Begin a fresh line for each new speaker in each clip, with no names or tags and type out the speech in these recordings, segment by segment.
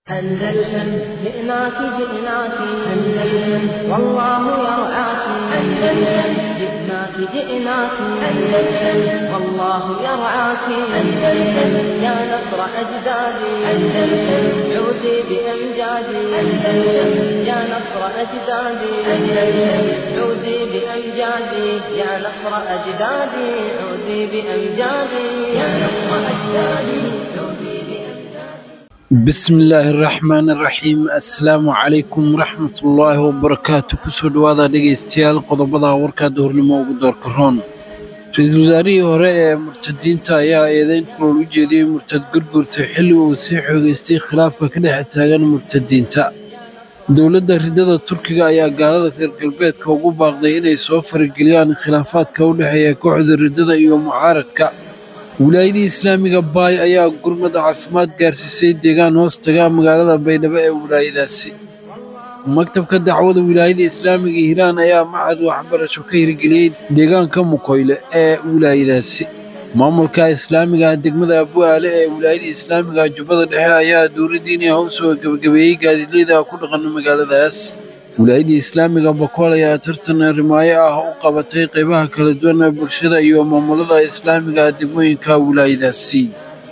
أندلسن جئناك جئناك أندلسن والله يرعاك أندلسن جئناك جئناك أندلسن والله يرعاك أندلسن يا نصر أجدادي أندلسن عودي بأمجادي أندلسن يا نصر أجدادي أندلسن عودي بأمجادي يا نصر أجدادي عودي بأمجادي يا نصر أجدادي عودي بأمجادي
bismillaahi raxmaani raxiim assalaamu calaykum waraxmatullaahi wabarakaatu kusoo dhowaada dhegaystayaal qodobada warkaada hornimo ugu doorka roon ra-iisul wasaarihii hore ee murtadiinta ayaa eedeyn kulool u jeediyey murtad gurgurta xilli uu sii xoogeystay khilaafka ka dhex taagan murtadiinta dowladda ridada turkiga ayaa gaalada reer galbeedka ugu baaqday inay soo farageliyaan khilaafaadka u dhexeeya kooxda ridada iyo mucaaradka wilaayadii islaamiga baay ayaa gurmad caafimaad gaarsiisay deegaan hoos taga magaalada baydhabo ee wilaayadaasi maktabka dacwada wilaayada islaamiga hiiraan ayaa macad waxbarasho ka hirgeliyey deegaanka mukoyle ee wilaayadaasi maamulka islaamiga degmada abuaale ee wilaayada islaamiga jubbada dhexe ayaa dowladdiiniha u soo gebagabeeyey gaadiidleyda ku dhaqan magaaladaas wilaayadii islaamiga bakool ayaa tartan rimaayo ah u qabatay qaybaha kala duwan ee bulshada iyo maamulada islaamiga degmooyinka wilaayadaasi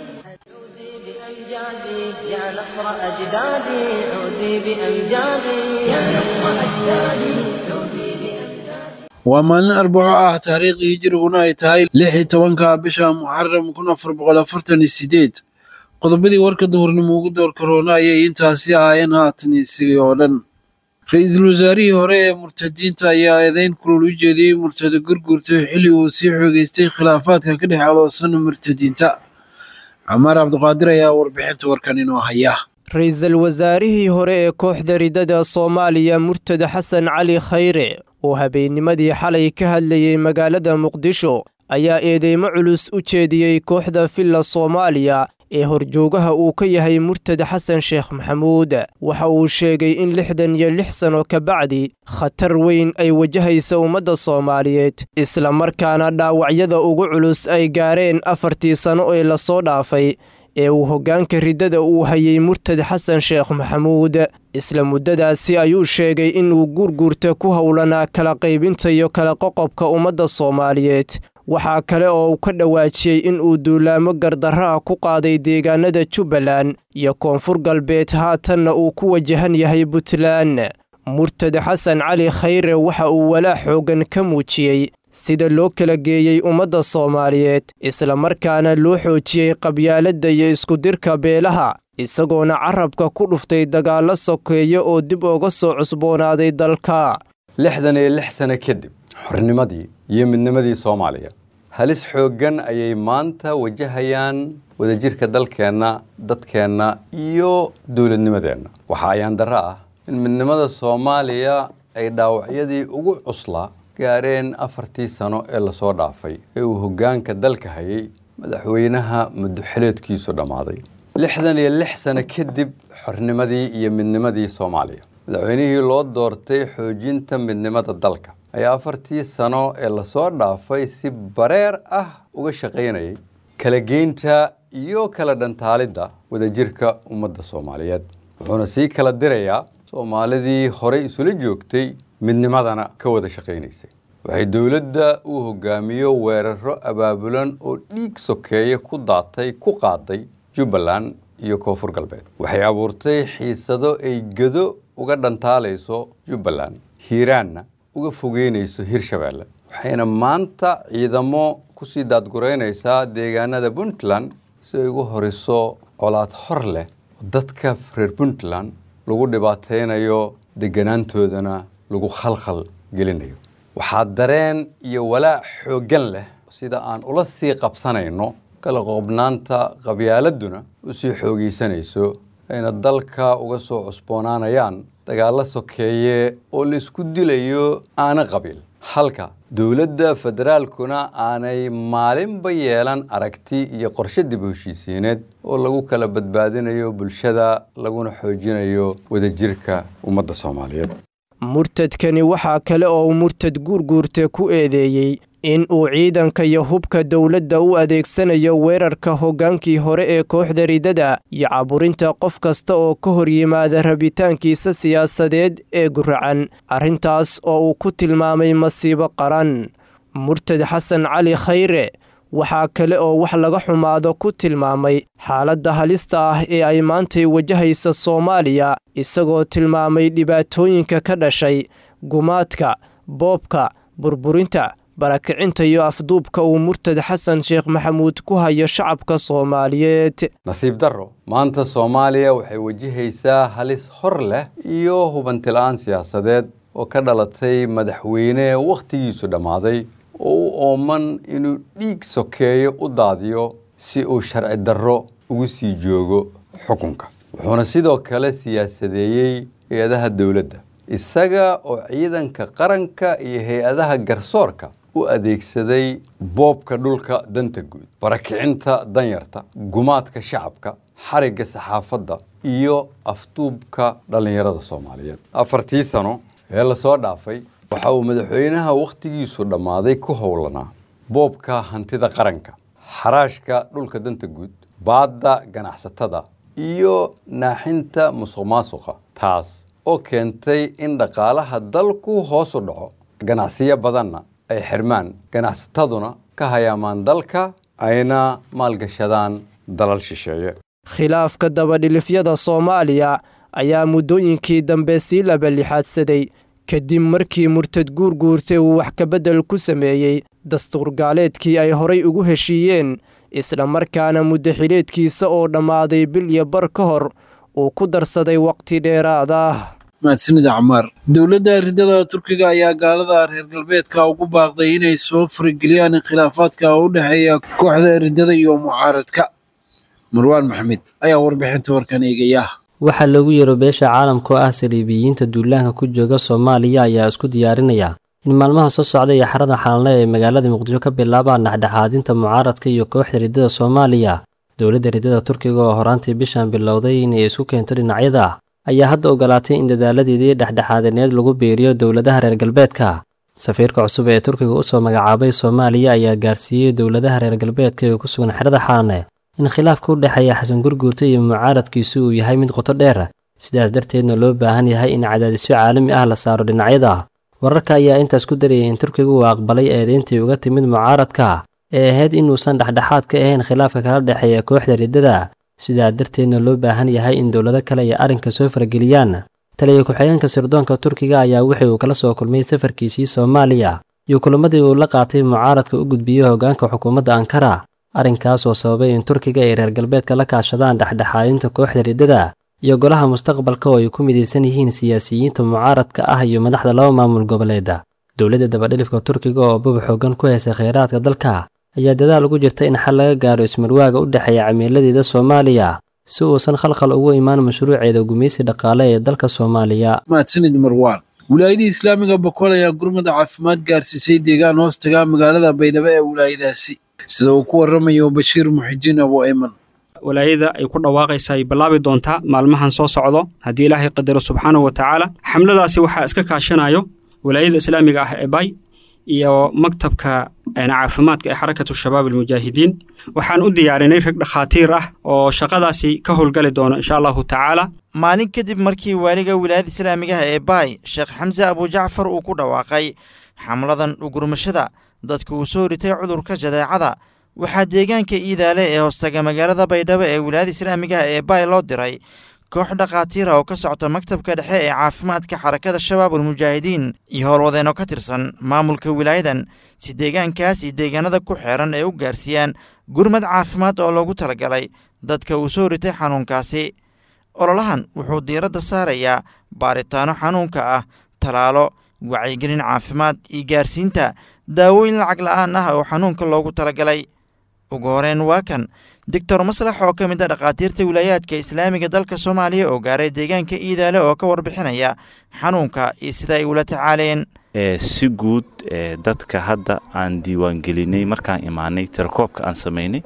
عودي بأمجادي يا نصر أجدادي عودي بأمجادي يا نصر أجدادي عودي بأمجادي
waa maalin arbaco ah taariikhdii hijriguna ay tahay lix iyo tobanka bisha muxaram kun afar boqol afartan iyo sideed qodobadii warka duhurnimo ugu door karoona ayay intaasi ahaayeen haatan isagii oo dhan ra-iisul wasaarihii hore ee murtadiinta ayaa eedeyn kulul u jeediyey murtada gurgurta xilli uu sii xoogeystay khilaafaadka ka dhex aloosan murtadiinta camaar cabdiqaadir ayaa warbixinta warkan inoo haya
ra-iisul wasaarihii hore ee kooxda ridada soomaaliya murtad xasan cali khayre oo habeennimadii xalay ka hadlayey magaalada muqdisho ayaa eedeymo culus u jeediyey kooxda filla soomaaliya ee horjoogaha uu ka yahay murtad xasan sheekh maxamuud waxa uu sheegay in lixdan iyo lix sano ka bacdi khatar weyn ay wajahaysa ummadda soomaaliyeed islamarkaana dhaawacyada ugu culus ay gaareen afartii sano ee lasoo dhaafay ee uu hoggaanka riddada uu hayay murtad xasan sheekh maxamuud isla muddadaasi ayuu sheegay inuu guurguurta ku howlanaa kala qaybinta iyo kala qoqobka ummadda soomaaliyeed waxaa kale oo uu ka dhawaajiyey in uu duulaamo gardarraha ku qaaday deegaanada jubbaland iyo koonfur galbeed haatanna uu ku wajahan yahay puntland murtad xasan cali khayre waxa uu walaa xooggan ka muujiyey sida loo kala geeyey ummadda soomaaliyeed islamarkaana loo xoojiyey qabyaaladda iyo iskudirka beelaha isagoona carabka ku dhuftay dagaallo sokeeyo oo dib uga soo cusboonaaday dalka
lixdan iyo lix sano kadib xornimadii iyo midnimadii soomaaliya halis xooggan ayay maanta wajahayaan wadajirka dalkeenna dadkeenna iyo dowladnimadeenna waxaa ayaan darro ah in midnimada soomaaliya ay dhaawacyadii ugu cuslaa gaareen afartii sano ee lasoo dhaafay ee uu hoggaanka dalka hayay madaxweynaha muddoxileedkiisu dhammaaday lixdan iyo lix sano kadib xornimadii iyo midnimadii soomaaliya madaxweynihii loo doortay xoojinta midnimada dalka ayaa afartii sano ee lasoo dhaafay si bareer ah uga shaqaynayay kala geynta iyo kala dhantaalidda wadajirka ummadda soomaaliyeed wuxuuna sii kala dirayaa soomaalidii horey isula joogtay midnimadana ka wada shaqaynaysay waxay dowladda uu hogaamiyo weeraro abaabulan oo dhiig sokeeye ku daatay ku qaaday jubbaland iyo koonfur galbeed waxay abuurtay xiisado ay gedo uga dhantaalayso jubbaland hiiraanna uga fogeynayso hirshabeelle waxayna maanta ciidamo kusii daadgureynaysaa deegaanada puntland si ay ugu horiso colaad hor leh oo dadka reer puntland lagu dhibaataynayo deganaantoodana lagu khalkhal gelinayo waxaa dareen iyo walaac xooggan leh sida aan ula sii qabsanayno kala qoobnaanta qabyaaladuna u sii xoogaysanayso ayna dalka uga soo cusboonaanayaan dagaallo sokeeye oo laisku dilayo aana qabiil halka dowladda federaalkuna aanay maalinba yeelan aragti iyo qorshe dib u heshiisiineed oo lagu kala badbaadinayo bulshada laguna xoojinayo wadajirka ummadda soomaaliyeed
murtadkani waxaa kale oo murtad guurguurte ku eedeeyey in uu ciidanka iyo hubka dowladda u adeegsanayo weerarka hoggaankii hore ee kooxda ridada iyo caburinta qof kasta oo ka hor yimaada rabitaankiisa siyaasadeed ee guracan arrintaas oo uu ku tilmaamay masiibo qaran murtad xasan cali khayre waxaa kale oo wax laga xumaado ku tilmaamay xaaladda halista ah ee ay maantay wajahaysa soomaaliya isagoo tilmaamay dhibaatooyinka ka dhashay gumaadka boobka burburinta barakicinta iyo afduubka uu murtad xasan sheekh maxamuud ku hayo shacabka soomaaliyeed
nasiib darro maanta soomaaliya waxay wajahaysaa halis hor leh iyo hubantila'aan siyaasadeed oo ka dhalatay madaxweyne wakhtigiisu dhammaaday oo u ooman inuu dhiig sokeeyo u daadiyo si uu sharci darro ugu sii joogo xukunka wuxuuna sidoo kale siyaasadeeyey hay-adaha dowladda isaga oo ciidanka qaranka iyo hay-adaha garsoorka u adeegsaday boobka dhulka danta guud barakicinta danyarta gumaadka shacabka xarigga saxaafadda iyo afduubka dhallinyarada soomaaliyeed afartii sano ee lasoo dhaafay waxa uu madaxweynaha wakhtigiisu dhammaaday ku howlanaa boobka hantida qaranka xaraashka dhulka danta guud baadda ganacsatada iyo naaxinta musuq maasuqa taas oo keentay in dhaqaalaha dalku hoos u dhaco ganacsiyo badanna ay xirmaan ganacsataduna ka hayaamaan dalka ayna maalgashadaan dalal shisheeye
khilaafka dabadhilifyada soomaaliya ayaa muddooyinkii dambe sii labalixaadsaday kadib markii murtad guurguurtay uu wax kabeddel ku sameeyey dastuurgaaleedkii ay horay ugu heshiiyeen isla markaana muddaxileedkiisa oo dhammaaday bil iyo bar ka hor uu ku darsaday waqti dheeraad ah
mahadsanida camaar dowladda ridada turkiga ayaa gaalada reer galbeedka ugu baaqday inay soo farageliyaan khilaafaadka u dhexeeya kooxda ridada iyo mucaaradka marwaan maxamed ayaa warbixinta warkan eegaya
waxaa loogu yeero beesha caalamka oo ah saliibiyiinta duulaanka ku jooga soomaaliya ayaa isku diyaarinaya in maalmaha soo socda iyo xarada xaalne ee magaalada muqdisho ka bilaabaan dhexdhexaadinta mucaaradka iyo kooxda ridada soomaaliya dowladda ridada turkiga oo horaantii bishan bilowday inay isku keento dhinacyada ayaa hadda ogolaatay in dadaaladeedii dhexdhexaadineed lagu biiriyo dowladaha reer galbeedka safiirka cusub ee turkiga usoo magacaabay soomaaliya ayaa gaarsiiyey dowladaha reer galbeedka ee ku sugan xerada xaalne in khilaafka u dhexeeya xasan gurguurta iyo mucaaradkiisu uu yahay mid qoto dheer sidaas darteedna loo baahan yahay in cadaadisyo caalami ah la saaro dhinacyada wararka ayaa intaas ku darayay in turkiga uu aqbalay eedeyntii uga timid mucaaradka ee ahayd inuusan dhexdhexaad ka ahayn khilaafka kala dhexeeya kooxda riddada sidaa darteedna loo baahan yahay in dowlado kale ay arrinka soo farageliyaan taliya ku-xigeenka sirdoonka turkiga ayaa wixii uu kala soo kulmay safarkiisii soomaaliya iyo kulamadii uu la qaatay mucaaradka u gudbiyey hoggaanka xukuumadda ankara arrinkaas oo sababay in turkiga ay reer galbeedka la kaashadaan dhexdhexaadinta kooxda riddada iyo golaha mustaqbalka oo ay ku midaysan yihiin siyaasiyiinta mucaaradka ah iyo madaxda laba maamul goboleeda dowladda dabadhilifka turkiga oo bub xoogan ku haysa kheyraadka dalka ayaa dadaal ugu jirta in xal laga gaaro ismarwaaga u dhexeeya cimiladeeda soomaaliya si uusan khalkhal ugu imaan mashruuceeda gumaysi dhaqaale ee dalka soomaaliya
mahadsanid marwaan wilaayadii islaamiga boqol ayaa gurmada caafimaad gaarsiisay deegaan hoos tagaa magaalada baydhabo ee wilaayadaasi sida uu ku waramayo bashiir muxidiin abu ayman
walaayada ay ku dhawaaqaysa ay bilaabi doontaa maalmahan soo socdo haddii ilaahay qadaro subxaanahu wa tacaala xamladaasi waxaa iska kaashanayo walaayada islaamiga ah ee bay iyo maktabka caafimaadka ee xarakatu shabaab almujaahidiin waxaan u diyaarinay rag dhakhaatiir ah oo shaqadaasi ka howlgali doono insha allahu tacaala
maalin kadib markii waaliga wilaayada islaamigaha ee baay sheekh xamse abujacfar uu ku dhawaaqay xamladan ugurmashada dadka uu soo ritay cudurka jadeecada waxaa deegaanka iidaale ee hoostaga magaalada baydhabo ee wilaayada islaamigaha ee baay loo diray koox dhakhaatiira oo ka socta maktabka dhexe ee caafimaadka xarakada shabaab almujaahidiin iyo howlwadeenoo ka tirsan maamulka wilaayadan si deegaankaas iyo deegaanada ku xeeran ay u gaarsiiyaan gurmad caafimaad oo loogu talagalay dadka uu soo ritay xanuunkaasi ololahan wuxuu diiradda saarayaa baaritaano xanuunka ah talaalo wacyigelin caafimaad iyo gaarsiinta daawooyin lacag la'aan ah oo xanuunka loogu talagalay ugu horeen waa kan doctor maslax oo ka mid a dhakhaatiirta wilaayaadka islaamiga dalka soomaaliya oo gaaray deegaanka iidaale oo ka warbixinaya xanuunka iyo sida ay ula tacaaleen
si guud dadka hadda aan diiwaangelinay markaan imaanay tirakoobka aan samaynay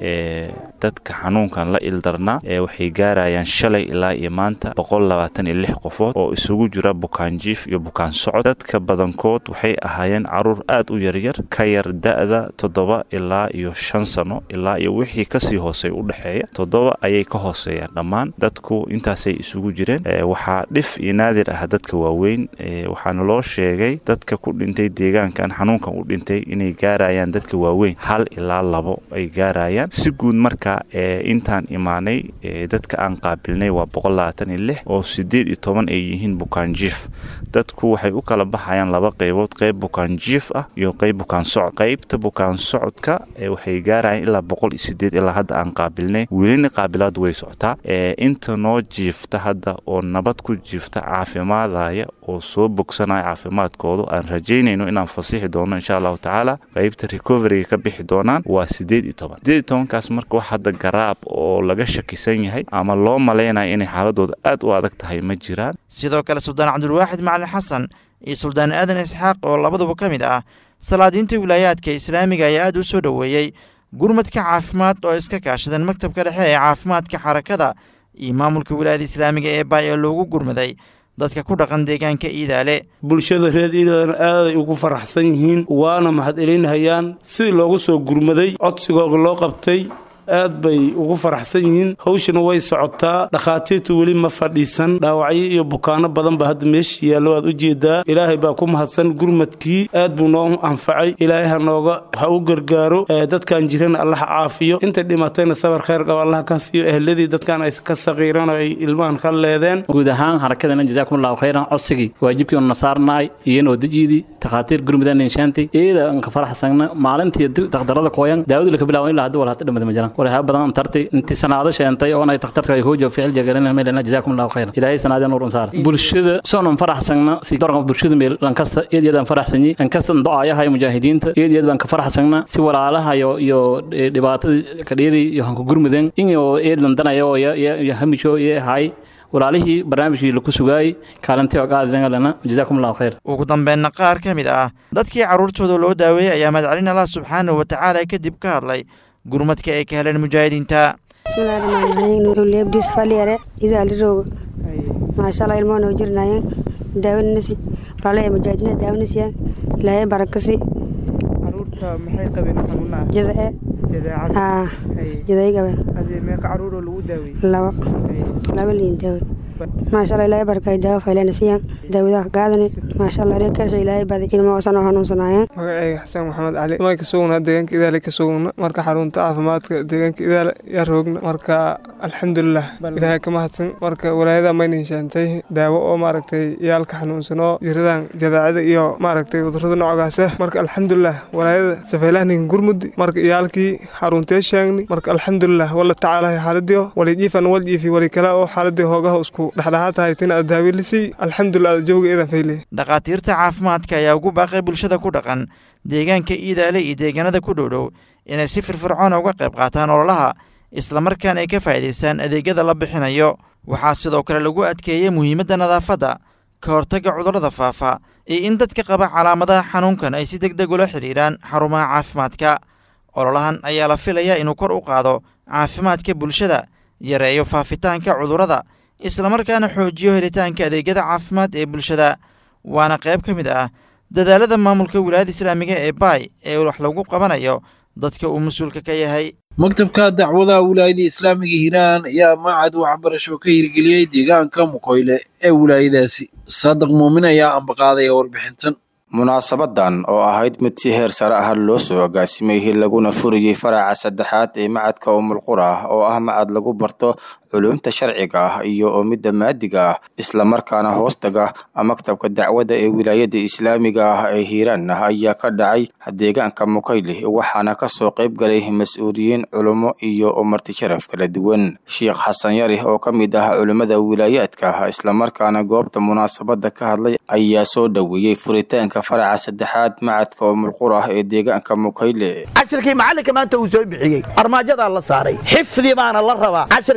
dadka xanuunkan la ildarnaa waxay gaarayaan shalay ilaa iyo maanta boqol labaatan iyo lix qofood oo isugu jira bukaan jiif iyo bukaan socod dadka badankood waxay ahaayeen caruur aad u yaryar ka yar da-da toddoba ilaa iyo shan sano ilaa iyo wixii kasii hoosey u dhexeeya toddoba ayay ka hooseeyaan dhammaan dadku intaasay isugu jireen waxaa dhif iyo naadir ah dadka waaweyn waxaana loo sheegay dadka ku dhintay deegaankan xanuunkan u dhintay inay gaarayaan dadka waaweyn hal ilaa labo ay gaarayaan si guud marka intaan imaanay dadka aan qaabilnay waa boqol labaatan iyo lix oo sideed iyo toban ay yihiin bukaan jiif dadku waxay u kala baxayaan laba qaybood qayb bukaan jiif ah iyo qayb bukaan socod qaybta bukaan socodka waxay gaarayaan ilaa boqol iyo sideed ilaa hadda aan qaabilnay welina qaabilaadu way socotaa inta noo jiifta hadda oo nabad ku jiifta caafimaadaya oo soo bogsanaya caafimaadkoodu aan rajaynayno inaan fasixi doono insha allahu tacaala qaybta recoveryga ka bixi doonaan waa sideed iyo toban sideed iyo tobankaas marka wax hadda garaab oo laga shakisan yahay ama loo malaynayo inay xaaladooda aad u adag tahay ma jiraan
sidoo kale suldaan cabdulwaaxid macalin xasan iyo suldaan aadan isxaaq oo labaduba ka mid ah salaadiinta wilaayaadka islaamiga ayaa aad u soo dhoweeyey gurmadka caafimaad oo iska kaashadeen maktabka dhexe ee caafimaadka xarakada iyo maamulka wilaayada islaamiga ee baay ee loogu gurmaday dadka ku dhaqan deegaanka iidaale
bulshada reer iidaalena aaday ugu faraxsan yihiin waana mahadcelinhayaan sidii loogu soo gurmaday codsigooga loo qabtay aad bay ugu faraxsan yihiin hawshana way socotaa dhakhaatiirtu weli ma fadhiisan dhaawacyo iyo bukaano badan ba hadda meesha yaallo aad u jeedaa ilaahay baa ku mahadsan gurmadkii aad buu noo anfacay ilaahay ha nooga ha u gargaaro dadkan jirana allaha caafiyo intay dhimatayna sabar khayr qaba allaha ka siiyo ehladii dadkan ay ka saqiiraan oo ay ilmahan ka leedeen
guud ahaan harakadana jazaakumullahu khayran codsigii waajibkii oo nasaarnaay iyanoo dejiidii takhaatiir gurmudan inshaanti iyada aan ka faraxsana maalintii daktarada kooyan daawadu laka bilaawan ilaa hadda walhata dhamada ma jiraan warhaa badan antartay intii sanaado sheentay oo ay takhtarka ay hoojo ficil jagaran meelana jazaakum allahu khayran ilaahay sanaadeen nuurun saar bulshada soonan faraxsana si dorka bulshada meel lan kasta iyad iyad aan faraxsanyi an kasta ducaayaha mujaahidiinta iyad iyad baan ka faraxsana si walaalaha iyo iyo dhibaatada kadhiyadii iyo hanku gurmudeen inyo eedlan danayo iyo hamisho iyo hay walaalihii barnaamijkii laku sugaayey kaalintii oo qaadidana jazaakum allahu khayr
ugu dambeynna qaar ka mid ah dadkii carruurtooda loo daaweeyey ayaa madcelin allah subxaanahu wa tacaala kadib ka hadlay gurmadka ay ka heleen mujaahidiinta
bismillahi rahmaani rahiim nuurulebdis faliyare idaalirooga maashaalla ilmoo noo jirnaayeen daawanasi walaalaha mujaahidiina daawanasiya ilaahay barakasi
caruurta maxay qabeen xanuunaha
jadae
jadeecada
aa jaday qabeen
adee meeqa caruur oo lagu daawey
laba laba liin daawe maashaalla ilaahay barakay daawo faylanasiyan daawadaha gaadani maashaalla ilaahay karsho ilaahay baday ilmo osan oo hanuunsanaayeen
magacayga xasan maxamed cali waan ka sugnaa deegaanka idaale ka sugna marka xarunta caafimaadka deegaanka idaale yaa roogna marka alxamdulilah ilaahay ka mahadsan marka walaayada mayna heshaantay daawo oo maaragtay yaalka xanuunsanoo jiradan jadaacada iyo maaragtay cudurada noocaasa marka alxamdulilah walaayada safeylahninka gurmudi marka iyaalkii xaruntee sheegni marka alxamdulilah wala tacaalahay xaaladiyo walijiifan waljiifi wali kale oo xaaladii hoogaha isku dhexdhexaad tahay tina aad daawilisay alxamdulilah jawga eedan fayle
dhakhaatiirta caafimaadka ayaa ugu baaqay bulshada ku dhaqan deegaanka iidaale iyo deegaanada ku dhowdhow inay si firfircoona uga qayb qaataan ololaha islamarkaana ay ka faa'iidaystaan adeegyada la bixinayo waxaa sidoo kale lagu adkeeyey muhiimadda nadaafadda ka hortagga cudurrada faafa iyo in dadka qaba calaamadaha xanuunkan ay si deg deg ula xidhiidhaan xarumaha caafimaadka ololahan ayaa la filayaa inuu kor u qaado caafimaadka bulshada yareeyo faafitaanka cudurrada islamarkaana xoojiyo helitaanka adeegyada caafimaad ee bulshada waana qayb ka mid ah dadaalada maamulka wilaayada islaamiga ee baay ee wax lagu qabanayo dadka uu mas-uulka ka yahay
maktabka dacwadaha wilaayada islaamiga hiiraan ayaa macad waxbarasho ka hirgeliyey deegaanka mukoyle ee wilaayadaasi saadiq muumin ayaa ambaqaadaya warbixintan
munaasabadan oo ahayd mid si heer sare ah loo soo agaasimay laguna furiyey faraca saddexaad ee macadka umulqura oo ah macad lagu barto culumta sharciga ah iyo oo midda maadiga ah islamarkaana hoostaga maktabka dacwadda ee wilaayada islaamiga ah ee hiiraan ayaa ka dhacay deegaanka mukayle waxaana kasoo qayb galay mas-uuliyiin culummo iyo marti sharaf kala duwan sheikh xasan yari oo ka mid ah culimmada wilaayaadka islamarkaana goobta munaasabada ka hadlay ayaa soo dhoweeyey furitaanka faraca saddexaad macadka umulqura ee deegaanka mukayle
cashirkii macallinka maanta uu soo bixiyey armaajadaa la saaray xifdi baana la rabaa cashirka in la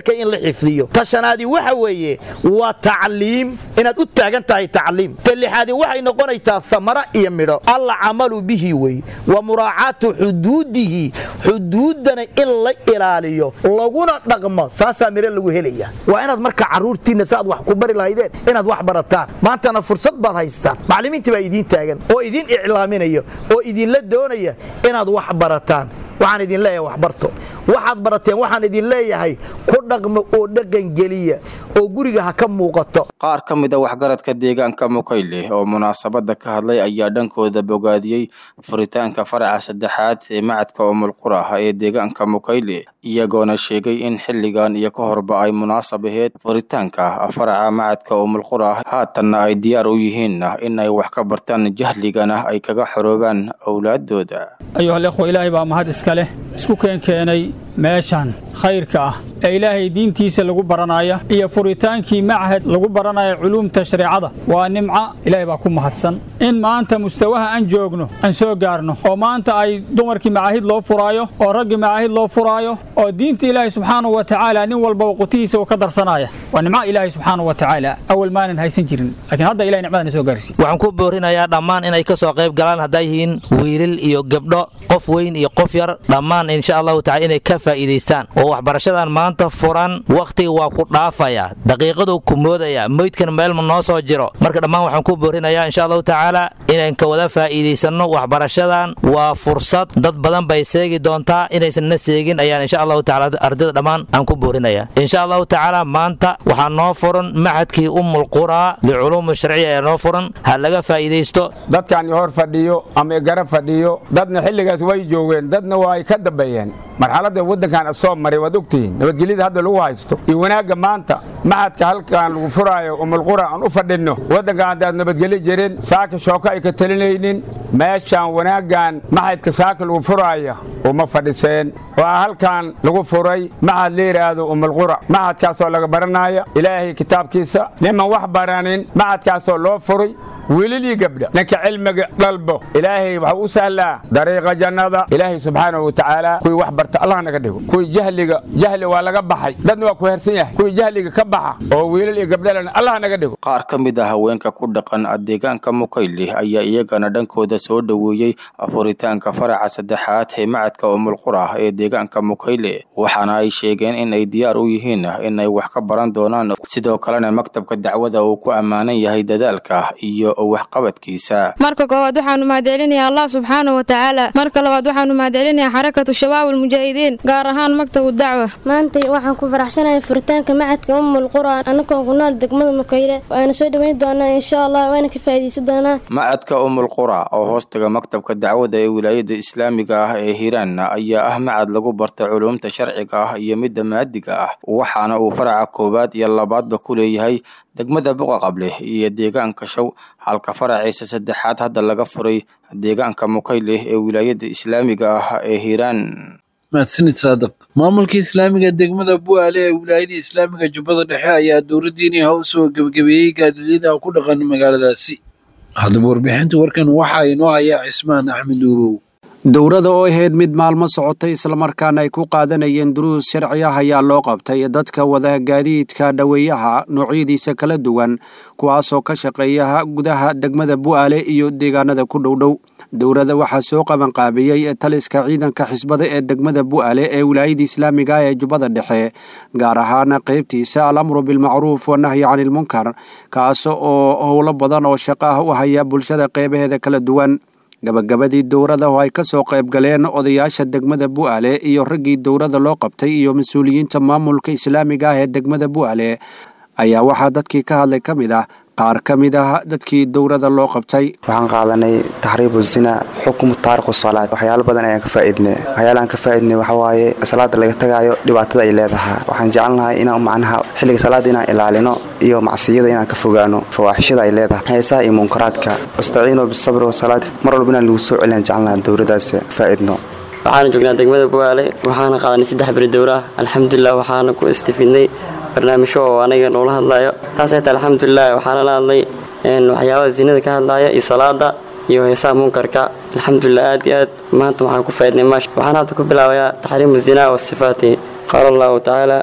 xifdiyo ta shanaadi waxa weeye waa tacliim inaad u taagan tahay tacliim ta lixaadi waxay noqonaysaa samara iyo midho alcamalu bihi wey wa muraacaatu xuduudihi xuduuddana in la ilaaliyo laguna dhaqmo saasaa midho lagu helaya waa inaad marka carruurtiinna si aad wax ku bari lahaydeen inaad wax barataan maantana fursad baad haystaan macallimiintii baa idiin taagan oo idiin iclaaminaya oo idinla doonaya inaad wax barataan waxaan idin leeyahay waxbarto waxaad barateen waxaan idin leeyahay ku dhaqmo oo dhaqangeliya oo guriga ha ka muuqato
qaar ka mid a waxgaradka deegaanka mukayle oo munaasabadda ka hadlay ayaa dhankooda bogaadiyey furitaanka faraca saddexaad ee macadka umulqura ee deegaanka mukayle iyagoona sheegay in xilligan iyo ka horba ay munaasab aheyd furitaanka faraca macadka umulqura haatanna ay diyaar u yihiin in ay wax ka bartaan jahligana ay kaga xoroobaan owlaadooda
ayuhalikhwa ilaahay baa mahad iska leh isku keenkeenay meeshan khayrka ah ee ilaahay diintiisa lagu baranaya iyo furitaankii machad lagu baranaya culuumta shareecada waa nimca ilaahay baa ku mahadsan in maanta mustawaha aan joogno aan soo gaarno oo maanta ay dumarkii macaahid loo furaayo oo raggii macaahid loo furaayo oo diinta ilaahay subxaanahu wa tacaala nin walba qutihiisa uu ka darsanaya waa nimca ilaahay subxaanahu wa tacaala awal maanan haysan jirin laakiin hadda ilahay nicmadana soo gaarsiiye
waxaan ku boorinayaa dhammaan inay ka soo qayb galaan hadday yihiin wiilil iyo gabdho qof weyn iyo qof yar dhammaan insha allahu tacala inay ka faa'iidaystaan oo waxbarashadan maanta furan wakhtiga waa ku dhaafaya daqiiqaduu ku moodaya meydkan meelma noo soo jiro marka dhammaan waxaan ku boorinayaa insha allahu tacaala inaan ka wada faa'iidaysanno waxbarashadan waa fursad dad badan bay seegi doontaa inaysan na seegin ayaan insha allahu tacala ardayda dhammaan aan ku boorinaya insha allahu tacaala maanta waxaa noo furan maxadkii ummul quraa liculuumi sharciya ee noo furan ha laga faa'iidaysto
dadkan hor fadhiyo ama gara fadhiyo dadna xilligaas way joogeen dadna waa ay ka dambeeyeen marxaladda waddankan soo maray waad ogtihiin nabadgelyada hadda lagu haysto iyo wanaagga maanta maxadka halkan lagu furaayo umulqura aan u fadhinno waddankan haddaad nabadgelyo jirin saaka shooko ay ka talinaynin meeshaan wanaaggan maxadka saaka lagu furaaya uma fadhiseen waa halkan lagu furay maxad la yidhaahdo umulqura maxadkaasoo laga baranaya ilaahay kitaabkiisa niman wax baranin maxadkaasoo loo furay wiililii gabdha ninka cilmiga dhalbo ilaahay waxuu u sahlaa dariiqa jannada ilaahay subxaanahu wa tacaala kuwii wax barta allah naga dhigo kuwii jahliga jahli waa laga baxay dadna waa ku hersan yahay kuwii jahliga ka baxa oo wiilal iyo gabdhalana allah naga dhigo
qaar ka mid ah haweenka ku dhaqan deegaanka mukayle ayaa iyagana dhankooda soo dhoweeyey furitaanka faraca saddexaad ee macadka umulqura ee deegaanka mukayle waxaana ay sheegeen in ay diyaar u yihiin inay wax ka baran doonaan sidoo kalena maktabka dacwada uu ku ammaanan yahay dadaalka iyo waxqabadkiisa
marka koowaad waxaanu mahadcelinayaa allah subxaanahu wa tacaala marka labaad waxaanu mahadcelinayaa xarakatu shabaab almujaahidiin gaar ahaan maktabu dacwa
maanta waxaan ku faraxsanahay furitaanka macadka ummul qur'aan annagoon ku nool degmada mukayle waana soo dhoweyn doonaa insha allah waana ka faa'iidaysan doonaa
macadka umul qura oo hoostaga maktabka dacwada ee wilaayada islaamiga ah ee hiiraan ayaa ah macad lagu barta culuumta sharciga ah iyo midda maadiga ah waxaana uu faraca koowaad iyo labaadba ku leeyahay degmada buqa qable iyo deegaanka show halka faraciisa saddexaad hadda laga furay deegaanka mukayle ee wilaayada islaamiga ah ee hiiraan
mahadsanid saadaq maamulka islaamiga degmada bu'aale ee wilaayada islaamiga jubbada dhexe ayaa dowladdiinii hows oo gebagabeeyey gaadidyada ku dhaqan magaaladaasi haddaba warbixinta warkan waxaa inoo hayaa cismaan axmed uurow
dowrada oo ahayd mid maalmo socotay islamarkaana ay ku qaadanayeen duruus sharci ah ayaa loo qabtay dadka wada gaadiidka dhoweeyaha noocyadiisa kala duwan kuwaasoo ka shaqeeya gudaha degmada bu'aale iyo deegaanada ku dhowdhow dowrada waxaa soo qabanqaabiyey taliska ciidanka xisbada ee degmada bu'aale ee wilaayada islaamiga ah ee jubbada dhexe gaar ahaan qaybtiisa alamru bilmacruuf wanahyi canilmunkar kaas oo howlo badan oo shaqo ah u haya bulshada qeybaheeda kala duwan gabagabadii dowrada oo ay ka soo qayb galeen odayaasha degmada bu'aale iyo raggii dowrada loo qabtay iyo mas-uuliyiinta maamulka islaamiga ah ee degmada bu'aale ayaa waxaa dadkii ka hadlay ka mid ah qaar ka mid ah dadkii dowrada loo qabtay
waxaan qaadanay taxriibu zina xukmu taariku salaad waxyaalo badan ayaan ka faa'iidnay waxyaalahaan ka faa'iidnay waxa waaye salaada laga tagaayo dhibaatada ay leedahay waxaan jecelnahay inaan macnaha xilliga salaada inaan ilaalino iyo macsiyada inaan ka fogaano fawaaxishada ay leedahay heesaha iyo munkaraadka wastaciinuu bisabri wasalaad mar walba inaan lagu soo celiyaan jecelnahay dowradaas faa'iidno
waxaana joognaa degmada bu'aale waxaana qaadanay saddex beri dowra ah alxamdulilah waxaana ku istifidnay barnaamijyo oo aniga noola hadlayo taasay tahay alxamdulilah waxaana la hadlay waxyaabada zinada ka hadlaya iyo salaada iyo heesaha munkarka alxamdulilah aad iyo aad maanta waxaan ku faaidnay maash waxaan hadda ku bilaabayaa taxriimu zinaa wa sifaati qaala allahu tacaala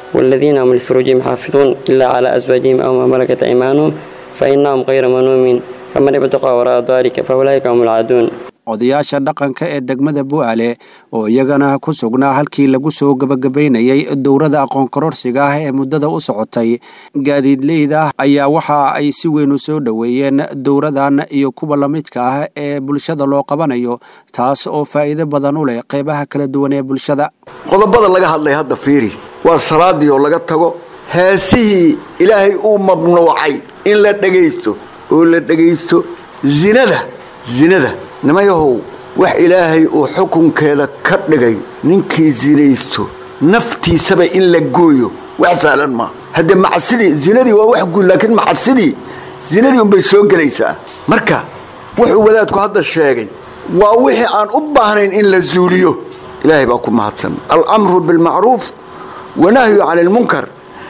والذين هم لفروجهم حافظون إلا على أزواجهم أو ما ملكت أيمانهم فإنهم غير منومين فمن ابتغى وراء ذلك فأولئك هم العادون
odayaasha dhaqanka ee degmada bu'aale oo iyagana ku sugnaa halkii lagu soo gebagabaynayay dowrada aqoon kororsiga ah ee muddada u socotay gaadiidleyda ayaa waxa ay si weyn u soo dhoweeyeen dowradan iyo kuwa la midka ah ee bulshada loo qabanayo taas oo faa'iido badan u leh qeybaha kala duwan ee bulshada
qodobada laga hadlay hadda fiiri waa salaadii oo laga tago heesihii ilaahay uu mamnuucay in la dhegaysto oo la dhegaysto zinada zinada nimayahow wax ilaahay uu xukunkeeda ka dhigay ninkii zinaysto naftiisaba in la gooyo wax sahlan maa haddee macsidii zinadii waa wax guud laakiin macsidii zinadii unbay soo gelaysaa marka wuxuu wadaadku hadda sheegay waa wixii aan u baahnayn in la zuuliyo ilaahay baa ku mahadsan alamru bilmacruuf wanahyu cani ilmunkar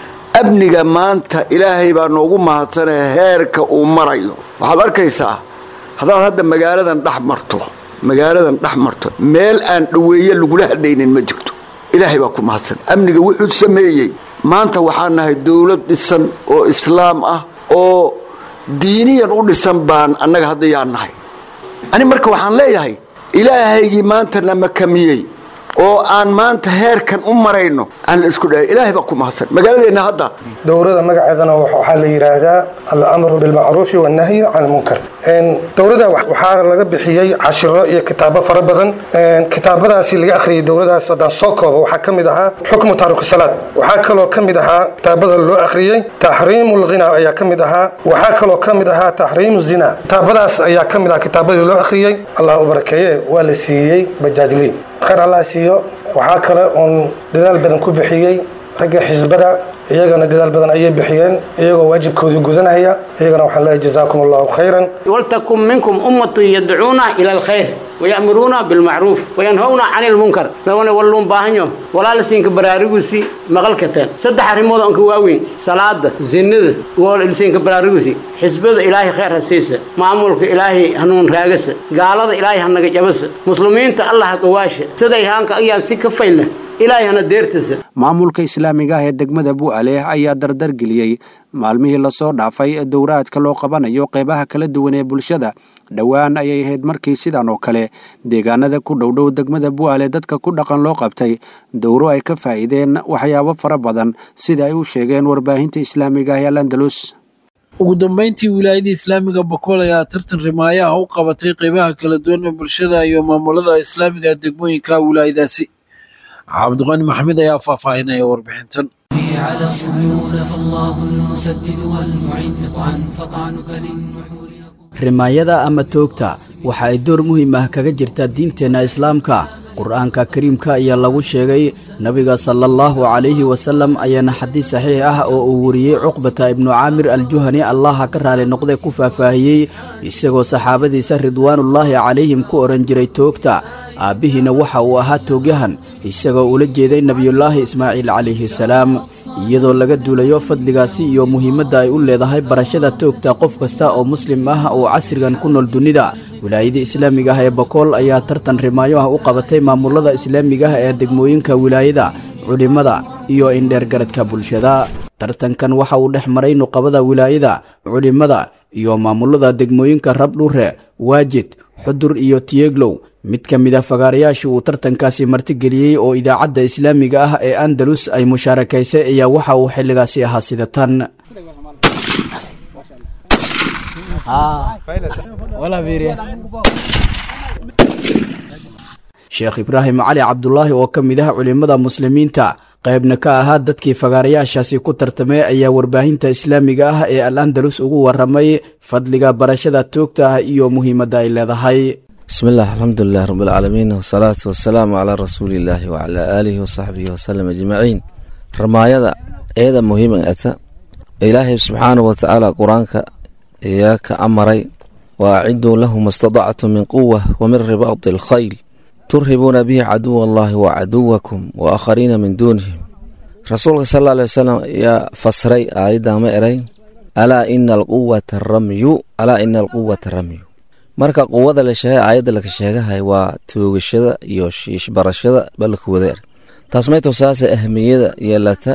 amniga maanta ilaahay baa noogu mahadsanee heerka uu marayo waxaad arkaysaa haddaad hadda magaaladan dhex marto magaaladan dhex marto meel aan dhoweeye lagula hadhaynin ma jirto ilaahay baa ku mahadsan amniga wuxuu sameeyey maanta waxaan nahay dowlad dhisan oo islaam ah oo diiniyan u dhisan baan annaga hadda yaan nahay ani marka waxaan leeyahay ilaahaygii maanta na makamiyey oo aan maanta heerkan u marayno aan la isku dhahay ilaahay baa ku mahadsan magaaladeenna hadda
dowrada magaceedana waxaa la yidhaahdaa alamru bilmacruufi wannahyi can ilmunkar dowrada waxaa laga bixiyey cashiro iyo kitaabo fara badan kitaabadaasi laga akhriyay dowladaas haddaan soo koobo waxaa ka mid ahaa xukmu taariku salaad waxaa kaloo ka mid ahaa kitaabada loo akhriyey taxriimu lghina ayaa ka mid ahaa waxaa kaloo ka mid ahaa taxriimu zina kitaabadaas ayaa ka mid ahaa kitaabadii loo akhriyey allah u barakeeye waa la siiyey bajaajley khayr allah siiyo waxaa kale oon dadaal badan ku bixiyey ragga xisbada iyagana dadaal badan ayay bixiyeen iyagoo waajibkoodii gudanaya iyagana waxaan leeyahay jazaakum allahu khayran
ولتكن منكم أمة يدعون إلى الخير ويأمرون بالمعروف وينهون عن المنكر لو ولون باهنيو ولا لسينك برارغوسي مغلكتين صدح ريمود أنك واوين صلاة زند ولسينك برارغوسي حزب إلهي خير هسيسة معمولك إلهي هنون راقس قال إلهي هنك جبس مسلمين الله قواش سدي هانك أيان سيك فيله إلهي هنا ديرتس
maamulka islaamiga ah ee degmada bu'ale ayaa dardar geliyey maalmihii lasoo dhaafay dowraadka loo qabanayo qeybaha kala duwan ee bulshada dhowaan ayay ahayd markii sidan oo kale deegaanada ku dhowdhow degmada bu'ale dadka ku dhaqan loo qabtay dowro ay ka faa'iideen waxyaabo fara badan sida ay u sheegeen warbaahinta islaamiga ah ee alandalus
ugu dambeyntii wilaayada islaamiga bokool ayaa tartan rimaayaha u qabatay qeybaha kala duwan ee bulshada iyo maamulada islaamiga ee degmooyinka wilaayadaasi cabdiqani maxamed ayaa faahfaahinaya warbixintan
على صهيون فالله المسدد والمعين اطعن فطعنك للنحور
rimaayada ama toogta waxa ay door muhiim ah kaga jirtaa diinteenna islaamka qur-aanka kariimka ayaa lagu sheegay nebiga sala allahu calayhi wasalam ayaana xadiis saxiix ah oo uu wariyey cuqbata ibnu caamir aljuhani allaha ka raali noqday ku faahfaahiyey isagoo saxaabadiisa ridwaanullaahi calayhim ku odhan jiray toogta aabbihiina waxa uu ahaa toogyahan isagoo ula jeeday nebiyullaahi ismaaciil calayhi salaam iyadoo laga duulayo fadligaasi iyo muhiimadda ay u leedahay barashada toogta qof kasta oo muslim ah oo casrigan ku nool dunida wilaayada islaamiga ah ee bokool ayaa tartan rimaayo ah u qabatay maamulada islaamiga ah ee degmooyinka wilaayada culimmada iyo indheergaradka bulshada tartankan waxa uu dhex maray nuqabada wilaayada culimmada iyo maamulada degmooyinka rabdhure waajid xudur iyo tiyeglow mid ka mid a fagaarayaasha uu tartankaasi martigeliyey oo idaacadda islaamiga ah ee andalus ay mushaarakaysay ayaa waxa uu xilligaasi ahaa sida tan sheekh ibraahim cali cabdulaahi oo ka mid ah culimmada muslimiinta qaybna ka ahaa dadkii fagaarayaashaasi ku tartamay ayaa warbaahinta islaamiga ah ee al andalus ugu waramay fadliga barashada toogta ah iyo muhiimadda ay leedahay
bismi illah alxamdulilah rabbilcaalamiin wasalaatu wasalaamu calaa rasuuliillaahi wacalaa aalihi wasaxbihi wasalam ajmaciin ramaayada eeda muhiiman ata ilaahay subxaanahu watacaala qur-aanka ayaa ka amaray wa aciduu lahu ma stadactu min quwa wa min ribaadi alkhayl turhibuuna bihi caduwa allahi wa caduwakum wa aakhariina min duunihim rasuulka sal alla alay wasalam ayaa fasray aayadda ma eray alaa ina alquwata ramyu alaa ina alquwata ramyu marka quwada la sheegay aayadda laka sheegahay waa toogashada iyo shiishbarashada balka wada er taas mayto saase ahmiyada yeelata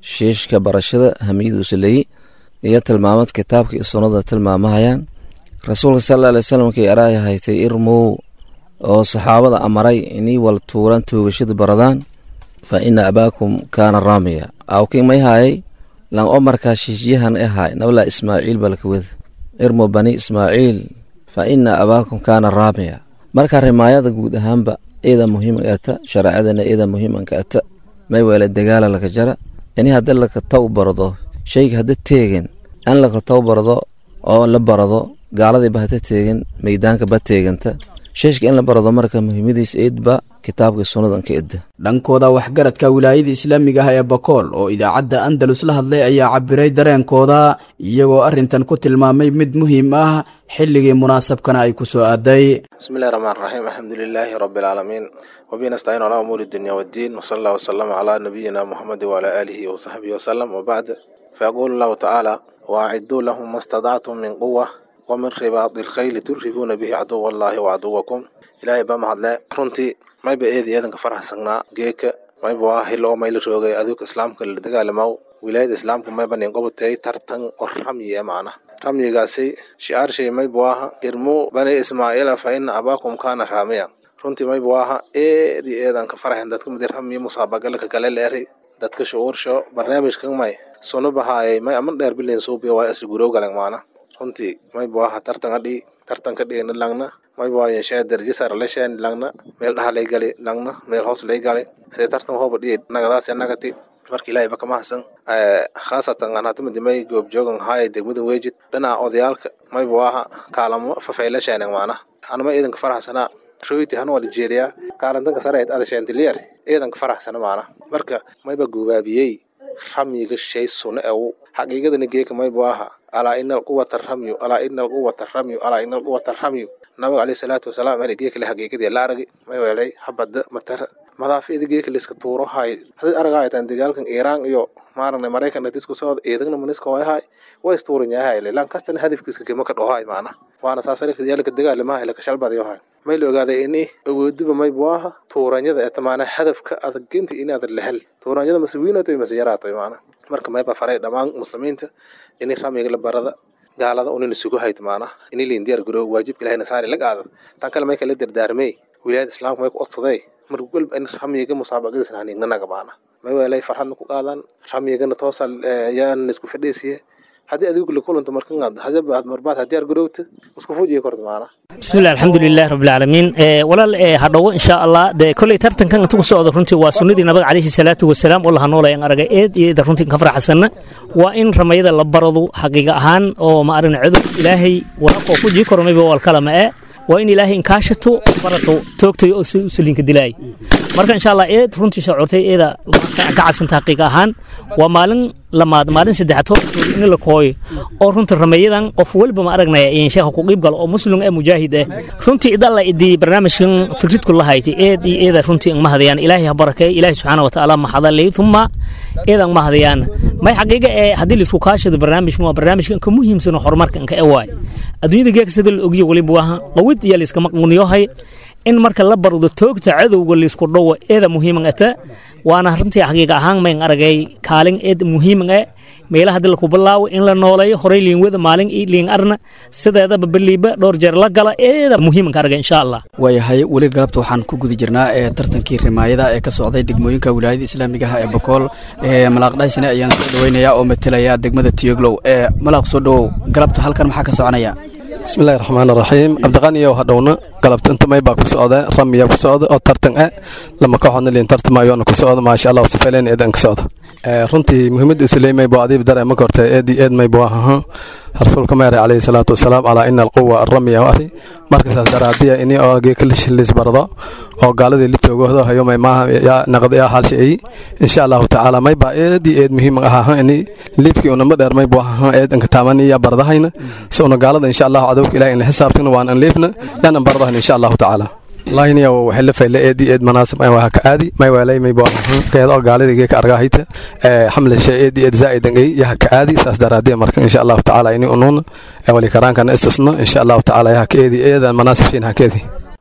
shiishka barashada hamiyiduusa leeyi iyo tilmaamad kitaabka iyo sunnada tilmaamahayaan rasuulka sala alay wsalam markay araaya haytay irmow oo saxaabada amaray inii wal tuuran toogashada baradaan fa ina abaakum kaana raamiya awkii may haayay lan o markaa shiishyahan e haay nablaa ismaaciil balkawada irmo bani ismaaciil fa ina abaakum kaana raamiya marka rimaayada guud ahaanba iyada muhiimanka ata shareecadana iyada muhiimanka ata may weele dagaala laka jara ini haddi laka taw barado shayga hadda teegin in laka taw barado oo la barado gaaladiiba hata teegin meydaanka ba teeganta sheeshka in la barado marka muhiimadiis eedba kitaabka sunnadan ka edda
dhankooda waxgaradka wilaayada islaamiga ah ee bakool oo idaacadda andalus la hadlay ayaa cabiray dareenkooda iyagoo arrintan ku tilmaamay mid muhiim ah xilligii munaasabkana ay ku soo aaday
bismillahi raxmaan raxiim alxamdulilaahi rabbi alcaalamiin wabihi nastaciin calaa umuuri dunya waddiin wasala allah wasalama calaa nabiyina muxamedi wacalaa aalihi wasaxbihi wasalam wabacd fayaquulu allahu tacaala waaciduu lahum ma stadactum min quwa wamin ribaadi lkhayli turhibuuna bihi caduwa allaahi wacaduwakum ilaahay baa mahadle runtii mayba eedi eedanka faraxsanaa geeka mayba waa hilo oo mayla roogay aduuka islaamka la dagaalamaw wilaayada islaamka mayba nin qobatay tartan oo ramyi ee macna ramyigaasi shi'aarshay mayba waaha irmu bani ismaaciila fa ina abaakum kaana raamiya runtii mayba waaha eedi eedanka faraxen dadka midi ramyi musaabagalka kale leeri dadka shucuursho barnaamijkan may sunu bahaayay may aman dheer bilen suubiya waa isla guroo galan maana runtii mayba waaha tartan adhii tartanka dhigna langna mayba waa yeeshee darajo sare la sheen langna meel dhaha lay gali langna meel hoos lay gali sidee tartan hooba dhihi nagadaas nagati marka ilaahay ba kama hasan khaasatan aan hatamadi may goobjoogan haaya degmada weejid dhinaca odayaalka mayba waaha kaalamo fafayla sheenan maana anama iidanka faraxsanaa royti hana waa nigeria kaalantanka sare ayd adasheentiliyer iidanka faraxsana maana marka mayba gubaabiyey ramyiga shay sune ew xaqiiqadana geeka mayba waaha alaa ina alquwata ramyu alaa ina alquwata ramyu alaa ina alquwata ramyu nabiga caleyhi salaatu wasalaam ere geeka le xaqiiqadii la aragi may weelay habada matara madaafida geeka layska tuuro hay hadii aragaayataan dagaalkan iiraan iyo maaragna maraykan dhatisku socda eedagna maniska wayahay way istuuran yahay lan kastana hadafkiiska kema ka dhohay maana waana saasarikadiyaalka dagaalamaha laka shalbadayohay may la ogaaday ini awoodiba mayba waaha tuuranyada ee tamaana hadafka adaginta inaadan lahel tuuranyada mase wiinatoy mase yaraato maana marka mayba faray dhammaan muslimiinta ini ramiga la barada gaalada unina sugu hayt maana ini liin diyaar garoow waajibka ilahayna saari la qaada tan kale may kala dardaarmey wilaayada islaamka may ku odsaday mar walba in ramiga musaabaqadiisna haniignanaga maana may weelay farxadna ku qaadan ramyigana toosa yaana isku fadhiisiye haddii adigu la kulanta markan hadaba marbaad hadiyaar garowta isku fujiya korta maana
bismillahi alxamdulilah rabbilcaalamiin walaal hadhowo insha allah dee kolley tartankan inta ku socda runtii waa sunnadii nabiga calayhi salaatu wasalaam oo laha noolayan aragay eed iyo eeda runtii ka faraxsanna waa in ramayada la baradu xaqiiqa ahaan oo ma aragna cudur ilaahay walaaqoo ku jii karo mayba walkalama ee waa in ilaahay inkaashato barato toogtayo oo si usulinka dilaay marka insha allah eed runtii shacuurtay eeda ka casanta xaqiiqa ahaan waa maalin lamaad maalin saddexaad hortooda in la kooyo oo runtii rameeyadan qof weliba ma aragnaya in sheekha ku qiib galo oo muslim ee mujaahid ah runtii idalla idii barnaamijkan fikridku la haytay eed iyo eeda runtii ma hadayaan ilaahay ha barakeey ilaahay subxaana wa tacaala ma hadalay thumma eedan ma hadayaan may xaqiiqa ee haddii laisku kaashado barnaamijkan waa barnaamijkan ka muhiimsan horumarka inka ee waay adduunyada geeka sida la ogiyo weliba waa qawid iyo layskama quniyohay in marka la bardo toogta cadowga laysku dhowo eeda muhiiman ata waana runtii xaqiiqa ahaan mayn aragay kaalin eed muhiiman e meelaha hadii laku bilaawo in la nooleeyo horey liinwada maalin iyo liin arna sideedaba beliiba dhowr jeer la gala eeda muhiimanka aragay insha allah
waayahay weli galabta waxaan ku guda jirnaa ee tartankii rimaayada ee ka socday degmooyinka wilaayada islaamiga ah ee bokool ee malaaqdhaysne ayaan soo dhaweynaya oo matelaya degmada tiyoglow ee malaaq soo dhowow galabta halkan maxaa ka soconaya
bismillahi raxmaan raxiim cabdiqaniyow hadhowna galabta inta may baa ku socda ramiya ku socda oo tartan ah lama kooxoodna liin tartamayoona ku socda maasha allah safaleyn eedan ka socda runtii muhiimadda usuleymay buu adiib dare ma korta eedi eed may buu ahaa rasuulka meere calayhi salaatu wasalaam calaa ina alquwa aramiya ari markasaas daraadiya ini oo geekalishilis bardo oo gaaladii la toogoodo hayo may maaha yaa naqd yaa halsha ay insha allahu tacaala may baa eedi eed muhiim ahaa ini liifkii unama dheer may buu ahaa eed anka taamani yaa bardahayna si una gaalada insha allahu cadowka ilahi in la xisaabtana waan an liifna yaanan bardahayna insha allahu tacaala lahiniya waxay la fayle eedi eed manaasib ay waa ka aadi may waalay may baa keed oo gaalada geeka argahayta ee xamle shay eedi eed zaa'idan ay yaha ka aadi saas daraadiya marka insha allahu tacaala ini unuun ee wali karaankana istisno insha allahu tacaala yaha ka eedi eedan manaasib shiin ha ka eedi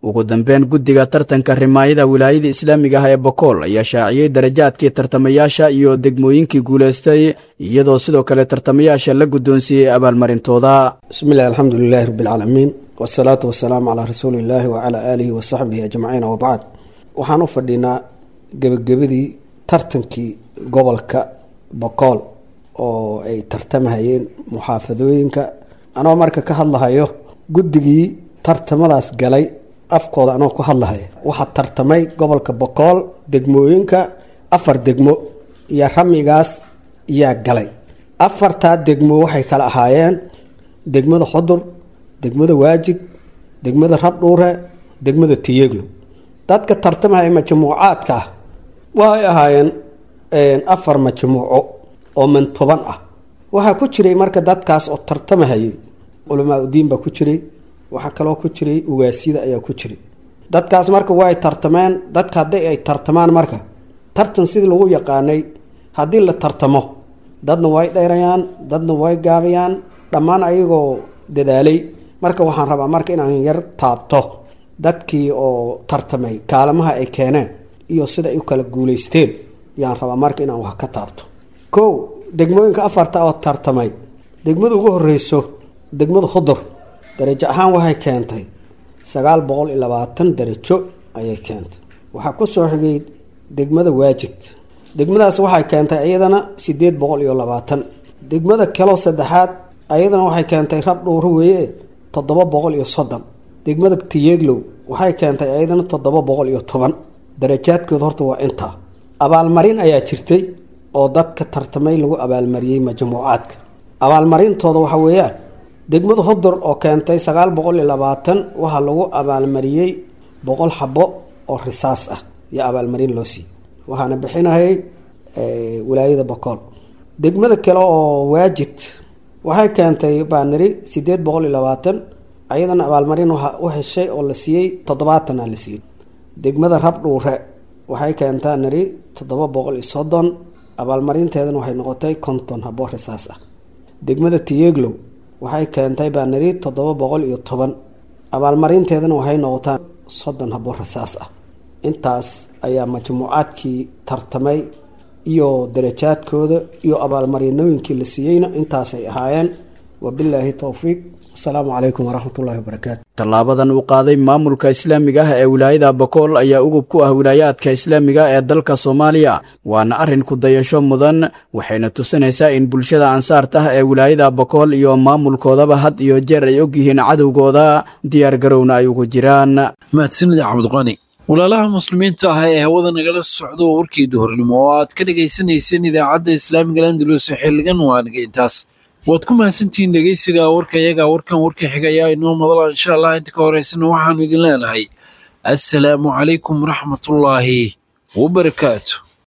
ugu dambeyn guddiga tartanka rimaayada wilaayada islaamiga ah ee bokool ayaa shaaciyey darajaadkii tartamayaasha iyo degmooyinkii guulaystay iyadoo sidoo kale tartamayaasha la guddoonsiiyey abaalmarintooda
bismillahi alxamdu lilahi rabbilcaalamiin wasalaatu wasalaamu calaa rasuuliillaahi wacalaa aalihi wasaxbihi ajmaciin wabacd waxaan u fadhinaa gebagabadii tartankii gobolka bokool oo ay tartamahayeen muxaafadooyinka anoo marka ka hadlahayo guddigii tartamadaas galay afkooda anoo ku hadlahaya waxaa tartamay gobolka bokool degmooyinka afar degmo iyo ramigaas yaa galay afartaa degmo waxay kala ahaayeen degmada xudur degmada waajid degmada rabdhuure degmada tiyeglo dadka tartamahaya majmuucaadka ah waxay ahaayeen afar majmuuco oo mantoban ah waxaa ku jiray marka dadkaas oo tartamahayay culamaa udiin baa ku jiray waxaa kaloo ku jiray ugaasida ayaa ku jiray dadkaas marka way tartameen dadka haddii ay tartamaan marka tartan sidii lagu yaqaanay haddii la tartamo dadna way dheerayaan dadna way gaabayaan dhammaan ayagoo dadaalay marka waxaan rabaa marka inaan yar taabto dadkii oo tartamay kaalamaha ay keeneen iyo sida ay u kala guuleysteen yaan rabaa marka inaan wax ka taabto kow degmooyinka afarta oo tartamay degmada ugu horeyso degmada hudur darajo ahaan waxay keentay sagaal boqol iyo labaatan darajo ayay keentay waxaa ku soo xigay degmada waajid degmadaas waxay keentay iyadana sideed boqol iyo labaatan degmada kaloo saddexaad ayadana waxay keentay rab dhuuro weeye toddoba boqol iyo soddon degmada tiyeglow waxay keentay ayadana toddoba boqol iyo toban darajaadkooda horta waa intaa abaalmarin ayaa jirtay oo dadka tartamay lagu abaalmariyey majmuucaadka abaalmarintooda waxa weeyaan degmada hudur oo keentay sagaal boqol iyo labaatan waxaa lagu abaalmariyey boqol xabo oo risaas ah iyo abaalmarin loo siiyey waxaana bixinayay wilaayada bokool degmada kale oo waajid waxay keentay baaniri sideed boqol iyo labaatan ayadana abaalmarin waxa u heshay oo la siiyey toddobaatana la siiyey degmada rabdhuure waxay keentaa niri toddoba boqol iyo soddon abaalmarinteedana waxay noqotay konton habo risaas ah degmada tiyeglow waxay keentay baa niri toddoba boqol iyo toban abaalmarinteedana waxay noqotaa soddon habo rasaas ah intaas ayaa majmuucaadkii tartamay iyo darajaadkooda iyo abaalmarinooyinkii la siiyeyna intaasay ahaayeen wabilaahi towfiiq asalaamu calaykum waraxmatullahi wabarakaatu
tallaabadan uu qaaday maamulka islaamiga ah ee wilaayada bokool ayaa ugub ku ah wilaayaadka islaamiga ee dalka soomaaliya waana arrin ku dayasho mudan waxayna tusinaysaa in bulshada ansaarta ah ee wilaayada bokool iyo maamulkoodaba had iyo jeer ay ogyihiin cadowgooda diyaar garowna ay ugu jiraan
mahadsanid cabdiqani walaalaha muslimiinta ah ee hawada nagala socdo warkii duhurnimo oo aad ka dhagaysanayseen idaacadda islaamiga landalus xilligan waa naga intaas waad ku mahadsantihiin dhegeysiga warka iyaga warkan warka xiga ayaa inoo madala insha allah inta ka horeysana waxaanu idin leenahay assalaamu calaykum waraxmatullaahi wabarakaatu